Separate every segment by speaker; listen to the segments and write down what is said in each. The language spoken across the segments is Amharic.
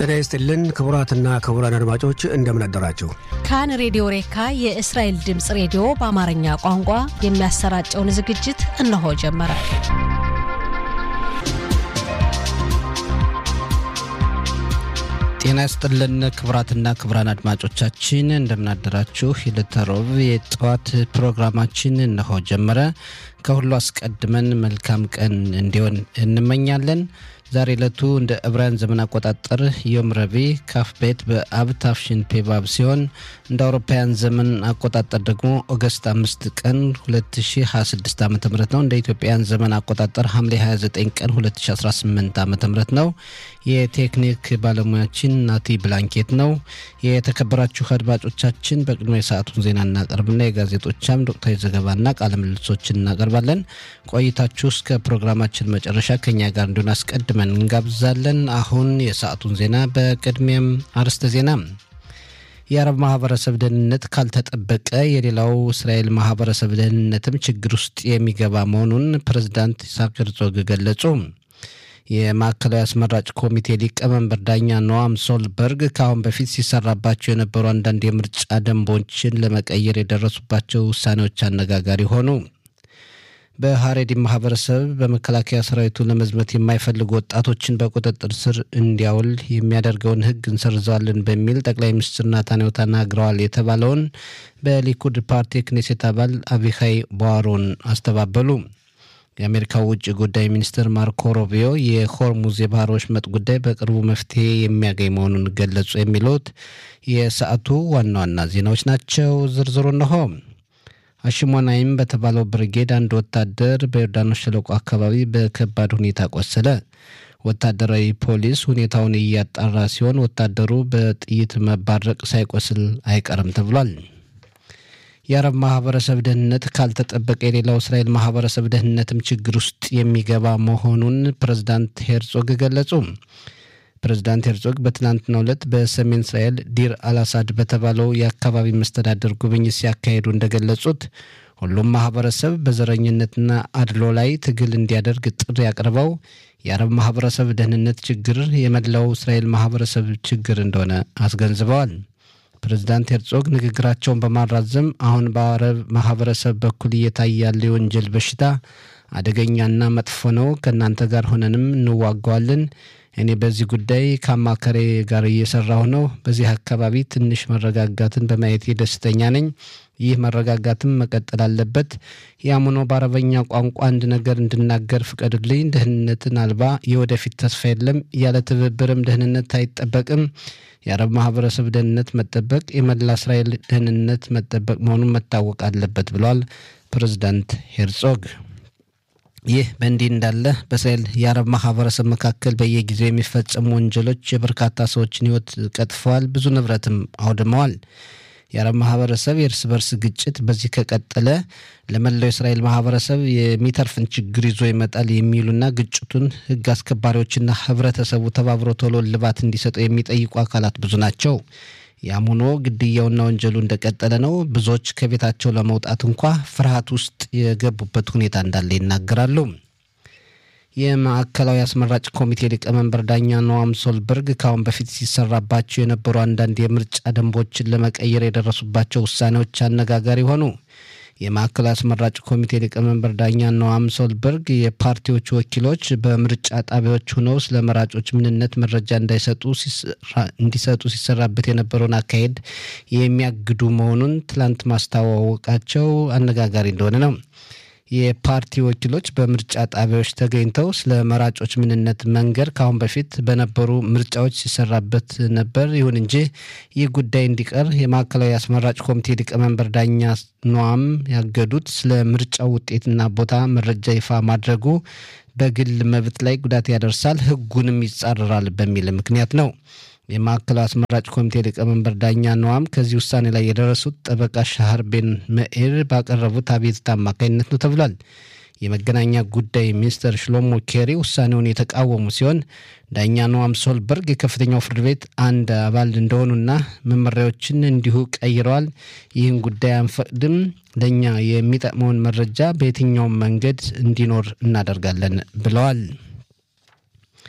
Speaker 1: ጤና ይስጥልን ክቡራትና ክቡራን አድማጮች እንደምን አደራችሁ።
Speaker 2: ካን ሬዲዮ ሬካ የእስራኤል ድምፅ ሬዲዮ በአማርኛ ቋንቋ የሚያሰራጨውን ዝግጅት እነሆ ጀመረ።
Speaker 3: ጤና ይስጥልን ክቡራትና ክቡራን አድማጮቻችን እንደምናደራችሁ። የዕለተ ረቡዕ የጠዋት ፕሮግራማችን እነሆ ጀመረ። ከሁሉ አስቀድመን መልካም ቀን እንዲሆን እንመኛለን። ዛሬ ዕለቱ እንደ ዕብራውያን ዘመን አቆጣጠር ዮም ረቡዕ ካፍ ቤት በአብ ታፍሽን ፔባብ ሲሆን እንደ አውሮፓውያን ዘመን አቆጣጠር ደግሞ ኦገስት አምስት ቀን 2026 ዓ ም ነው። እንደ ኢትዮጵያን ዘመን አቆጣጠር ሐምሌ 29 ቀን 2018 ዓ ም ነው። የቴክኒክ ባለሙያችን ናቲ ብላንኬት ነው። የተከበራችሁ አድማጮቻችን በቅድሞ የሰዓቱን ዜና እናቀርብና የጋዜጦቻም ወቅታዊ ዘገባና ቃለ ምልልሶችን እናቀርባለን። ቆይታችሁ እስከ ፕሮግራማችን መጨረሻ ከኛ ጋር እንዲሆን አስቀድመን እንጋብዛለን። አሁን የሰዓቱን ዜና በቅድሚያም አርዕስተ ዜና የአረብ ማህበረሰብ ደህንነት ካልተጠበቀ የሌላው እስራኤል ማህበረሰብ ደህንነትም ችግር ውስጥ የሚገባ መሆኑን ፕሬዝዳንት ይስሐቅ ሄርዞግ ገለጹ። የማዕከላዊ አስመራጭ ኮሚቴ ሊቀመንበር ዳኛ ኖዋም ሶልበርግ ከአሁን በፊት ሲሰራባቸው የነበሩ አንዳንድ የምርጫ ደንቦችን ለመቀየር የደረሱባቸው ውሳኔዎች አነጋጋሪ ሆኑ። በሀሬዲ ማህበረሰብ በመከላከያ ሰራዊቱ ለመዝመት የማይፈልጉ ወጣቶችን በቁጥጥር ስር እንዲያውል የሚያደርገውን ሕግ እንሰርዘዋለን በሚል ጠቅላይ ሚኒስትር ናታንያሁ ተናግረዋል የተባለውን በሊኩድ ፓርቲ ክኔሴት አባል አቢካይ ቧሮን አስተባበሉ። የአሜሪካው ውጭ ጉዳይ ሚኒስትር ማርኮ ሮቢዮ የሆርሙዝ የባህር ወሽመጥ ጉዳይ በቅርቡ መፍትሄ የሚያገኝ መሆኑን ገለጹ። የሚሉት የሰዓቱ ዋና ዋና ዜናዎች ናቸው። ዝርዝሩ እነሆ። አሽሞናይም በተባለው ብርጌድ አንድ ወታደር በዮርዳኖስ ሸለቆ አካባቢ በከባድ ሁኔታ ቆሰለ። ወታደራዊ ፖሊስ ሁኔታውን እያጣራ ሲሆን ወታደሩ በጥይት መባረቅ ሳይቆስል አይቀርም ተብሏል። የአረብ ማህበረሰብ ደህንነት ካልተጠበቀ የሌላው እስራኤል ማህበረሰብ ደህንነትም ችግር ውስጥ የሚገባ መሆኑን ፕሬዝዳንት ሄርጾግ ገለጹ። ፕሬዝዳንት ሄርጾግ በትናንትናው ዕለት በሰሜን እስራኤል ዲር አልአሳድ በተባለው የአካባቢ መስተዳደር ጉብኝት ሲያካሂዱ እንደገለጹት ሁሉም ማህበረሰብ በዘረኝነትና አድሎ ላይ ትግል እንዲያደርግ ጥሪ አቅርበው የአረብ ማህበረሰብ ደህንነት ችግር የመላው እስራኤል ማህበረሰብ ችግር እንደሆነ አስገንዝበዋል። ፕሬዝዳንት ሄርጾግ ንግግራቸውን በማራዘም አሁን በአረብ ማህበረሰብ በኩል እየታየ ያለ የወንጀል በሽታ አደገኛና መጥፎ ነው። ከእናንተ ጋር ሆነንም እንዋጋዋለን። እኔ በዚህ ጉዳይ ከአማካሪ ጋር እየሰራሁ ነው። በዚህ አካባቢ ትንሽ መረጋጋትን በማየቴ ደስተኛ ነኝ። ይህ መረጋጋትም መቀጠል አለበት። ያም ሆኖ በአረበኛ ቋንቋ አንድ ነገር እንድናገር ፍቀዱልኝ። ደህንነትን አልባ የወደፊት ተስፋ የለም። ያለ ትብብርም ደህንነት አይጠበቅም። የአረብ ማህበረሰብ ደህንነት መጠበቅ የመላ እስራኤል ደህንነት መጠበቅ መሆኑን መታወቅ አለበት ብለዋል ፕሬዝዳንት ሄርጾግ። ይህ በእንዲህ እንዳለ በእስራኤል የአረብ ማህበረሰብ መካከል በየጊዜው የሚፈጸሙ ወንጀሎች የበርካታ ሰዎችን ሕይወት ቀጥፈዋል፣ ብዙ ንብረትም አውድመዋል። የአረብ ማህበረሰብ የእርስ በርስ ግጭት በዚህ ከቀጠለ ለመላው የእስራኤል ማህበረሰብ የሚተርፍን ችግር ይዞ ይመጣል የሚሉና ግጭቱን ሕግ አስከባሪዎችና ህብረተሰቡ ተባብሮ ቶሎ እልባት እንዲሰጡ የሚጠይቁ አካላት ብዙ ናቸው። ያም ሆኖ ግድያውና ወንጀሉ እንደቀጠለ ነው። ብዙዎች ከቤታቸው ለመውጣት እንኳ ፍርሃት ውስጥ የገቡበት ሁኔታ እንዳለ ይናገራሉ። የማዕከላዊ አስመራጭ ኮሚቴ ሊቀመንበር ዳኛ ኖዋም ሶልበርግ ከአሁን በፊት ሲሰራባቸው የነበሩ አንዳንድ የምርጫ ደንቦችን ለመቀየር የደረሱባቸው ውሳኔዎች አነጋጋሪ ሆኑ። የማዕከላዊ አስመራጭ ኮሚቴ ሊቀመንበር ዳኛ ኖዋም ሶልበርግ የፓርቲዎቹ ወኪሎች በምርጫ ጣቢያዎች ሆነው ስለ መራጮች ምንነት መረጃ እንዳይሰጡ እንዲሰጡ ሲሰራበት የነበረውን አካሄድ የሚያግዱ መሆኑን ትላንት ማስታወቃቸው አነጋጋሪ እንደሆነ ነው። የፓርቲ ወኪሎች በምርጫ ጣቢያዎች ተገኝተው ስለ መራጮች ምንነት መንገር ከአሁን በፊት በነበሩ ምርጫዎች ሲሰራበት ነበር። ይሁን እንጂ ይህ ጉዳይ እንዲቀር የማዕከላዊ አስመራጭ ኮሚቴ ሊቀመንበር ዳኛ ኖዋም ያገዱት ስለ ምርጫው ውጤትና ቦታ መረጃ ይፋ ማድረጉ በግል መብት ላይ ጉዳት ያደርሳል፣ ሕጉንም ይጻረራል በሚል ምክንያት ነው። የማዕከላዊ አስመራጭ ኮሚቴ ሊቀመንበር ዳኛ ነዋም ከዚህ ውሳኔ ላይ የደረሱት ጠበቃ ሻህር ቤን መኤር ባቀረቡት አቤቱታ አማካኝነት ነው ተብሏል። የመገናኛ ጉዳይ ሚኒስትር ሽሎሞ ኬሪ ውሳኔውን የተቃወሙ ሲሆን ዳኛ ኖዋም ሶልበርግ የከፍተኛው ፍርድ ቤት አንድ አባል እንደሆኑና መመሪያዎችን እንዲሁ ቀይረዋል። ይህን ጉዳይ አንፈቅድም፣ ለእኛ የሚጠቅመውን መረጃ በየትኛውም መንገድ እንዲኖር እናደርጋለን ብለዋል።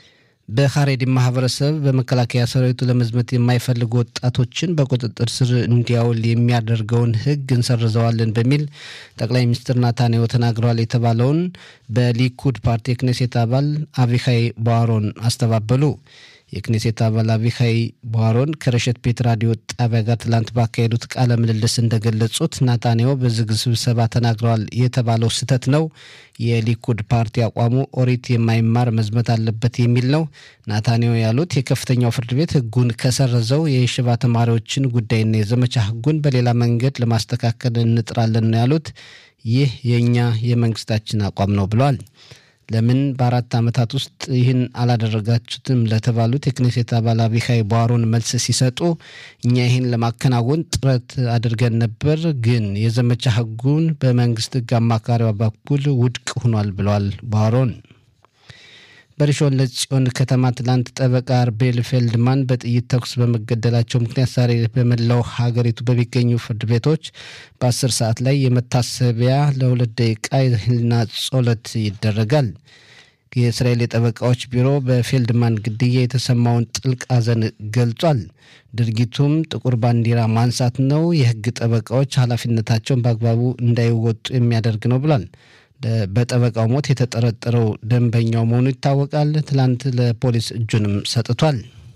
Speaker 3: በሀሬዲ ማህበረሰብ በመከላከያ ሰራዊቱ ለመዝመት የማይፈልጉ ወጣቶችን በቁጥጥር ስር እንዲያውል የሚያደርገውን ሕግ እንሰርዘዋለን በሚል ጠቅላይ ሚኒስትር ናታንያሁ ተናግረዋል የተባለውን በሊኩድ ፓርቲ የክኔሴት አባል አቪካይ ቧሮን አስተባበሉ። የክኔሴት አባል አቪካይ ቧሮን ከረሸት ቤት ራዲዮ ጣቢያ ጋር ትላንት ባካሄዱት ቃለ ምልልስ እንደገለጹት ናታንያሁ በዝግ ስብሰባ ተናግረዋል የተባለው ስህተት ነው። የሊኩድ ፓርቲ አቋሙ ኦሪት የማይማር መዝመት አለበት የሚል ነው። ናታንያሁ ያሉት የከፍተኛው ፍርድ ቤት ህጉን ከሰረዘው የሽባ ተማሪዎችን ጉዳይና የዘመቻ ህጉን በሌላ መንገድ ለማስተካከል እንጥራለን ነው ያሉት። ይህ የእኛ የመንግስታችን አቋም ነው ብለዋል። ለምን በአራት ዓመታት ውስጥ ይህን አላደረጋችሁትም ለተባሉት የክኔሴት አባል አቢካይ ቧሮን መልስ ሲሰጡ እኛ ይህን ለማከናወን ጥረት አድርገን ነበር፣ ግን የዘመቻ ህጉን በመንግስት ህግ አማካሪዋ በኩል ውድቅ ሆኗል ብለዋል ቧሮን። በሪሾን ለጽዮን ከተማ ትላንት ጠበቃ አርቤል ፌልድማን በጥይት ተኩስ በመገደላቸው ምክንያት ዛሬ በመላው ሀገሪቱ በሚገኙ ፍርድ ቤቶች በአስር ሰዓት ላይ የመታሰቢያ ለሁለት ደቂቃ የህሊና ጸሎት ይደረጋል። የእስራኤል የጠበቃዎች ቢሮ በፌልድማን ግድያ የተሰማውን ጥልቅ ሐዘን ገልጿል። ድርጊቱም ጥቁር ባንዲራ ማንሳት ነው፣ የህግ ጠበቃዎች ኃላፊነታቸውን በአግባቡ እንዳይወጡ የሚያደርግ ነው ብሏል። በጠበቃው ሞት የተጠረጠረው ደንበኛው መሆኑ ይታወቃል። ትላንት ለፖሊስ እጁንም ሰጥቷል።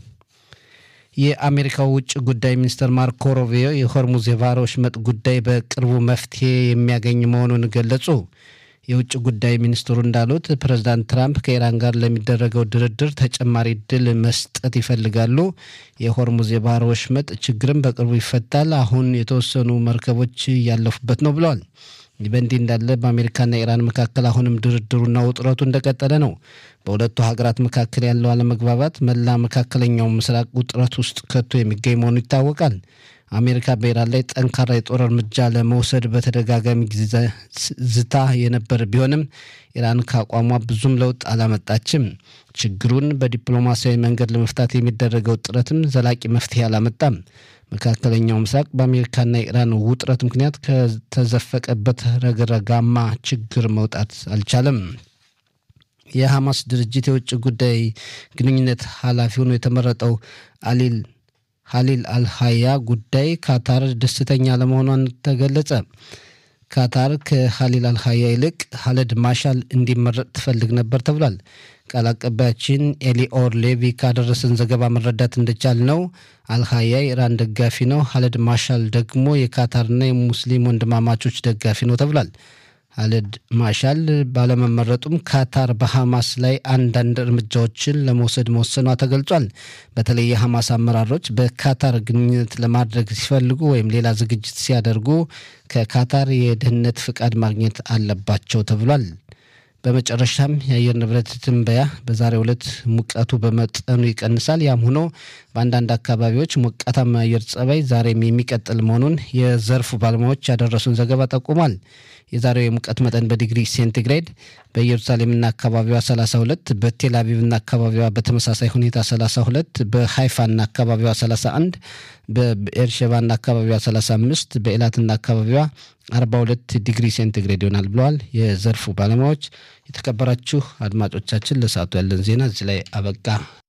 Speaker 3: የአሜሪካው ውጭ ጉዳይ ሚኒስትር ማርኮ ሩቢዮ የሆርሙዝ የባህረ ወሽመጥ ጉዳይ በቅርቡ መፍትሄ የሚያገኝ መሆኑን ገለጹ። የውጭ ጉዳይ ሚኒስትሩ እንዳሉት ፕሬዚዳንት ትራምፕ ከኢራን ጋር ለሚደረገው ድርድር ተጨማሪ እድል መስጠት ይፈልጋሉ። የሆርሙዝ የባህረ ወሽመጥ ችግርም በቅርቡ ይፈታል። አሁን የተወሰኑ መርከቦች እያለፉበት ነው ብለዋል። ይህ በእንዲህ እንዳለ በአሜሪካና ኢራን መካከል አሁንም ድርድሩና ውጥረቱ እንደቀጠለ ነው። በሁለቱ ሀገራት መካከል ያለው አለመግባባት መላ መካከለኛው ምስራቅ ውጥረት ውስጥ ከቶ የሚገኝ መሆኑ ይታወቃል። አሜሪካ በኢራን ላይ ጠንካራ የጦር እርምጃ ለመውሰድ በተደጋጋሚ ጊዜ ዝታ የነበር ቢሆንም ኢራን ከአቋሟ ብዙም ለውጥ አላመጣችም። ችግሩን በዲፕሎማሲያዊ መንገድ ለመፍታት የሚደረገው ጥረትም ዘላቂ መፍትሄ አላመጣም። መካከለኛው ምስራቅ በአሜሪካና ኢራን ውጥረት ምክንያት ከተዘፈቀበት ረግረጋማ ችግር መውጣት አልቻለም። የሐማስ ድርጅት የውጭ ጉዳይ ግንኙነት ኃላፊ ሆኖ የተመረጠው አሊል ሀሊል አልሀያ ጉዳይ ካታር ደስተኛ ለመሆኗን ተገለጸ። ካታር ከሀሊል አልሀያ ይልቅ ሀለድ ማሻል እንዲመረጥ ትፈልግ ነበር ተብሏል። ቃል አቀባያችን ኤሊኦር ሌቪ ካደረሰን ዘገባ መረዳት እንደቻል ነው አልሀያ የኢራን ደጋፊ ነው። ሀለድ ማሻል ደግሞ የካታርና የሙስሊም ወንድማማቾች ደጋፊ ነው ተብሏል። ሀለድ ማሻል ባለመመረጡም ካታር በሐማስ ላይ አንዳንድ እርምጃዎችን ለመውሰድ መወሰኗ ተገልጿል። በተለይ የሐማስ አመራሮች በካታር ግንኙነት ለማድረግ ሲፈልጉ ወይም ሌላ ዝግጅት ሲያደርጉ ከካታር የደህንነት ፍቃድ ማግኘት አለባቸው ተብሏል። በመጨረሻም የአየር ንብረት ትንበያ በዛሬው ዕለት ሙቀቱ በመጠኑ ይቀንሳል። ያም ሆኖ በአንዳንድ አካባቢዎች ሞቃታማ አየር ጸባይ ዛሬም የሚቀጥል መሆኑን የዘርፉ ባለሙያዎች ያደረሱን ዘገባ ጠቁሟል። የዛሬው የሙቀት መጠን በዲግሪ ሴንቲግሬድ በኢየሩሳሌምና አካባቢዋ 32፣ በቴል አቪቭና አካባቢዋ በተመሳሳይ ሁኔታ 32፣ በሃይፋና አካባቢዋ 31፣ በኤርሸባና አካባቢዋ 35፣ በኤላትና አካባቢዋ 42 ዲግሪ ሴንቲግሬድ ይሆናል ብለዋል የዘርፉ ባለሙያዎች። የተከበራችሁ አድማጮቻችን ለሰዓቱ ያለን ዜና እዚህ ላይ አበቃ።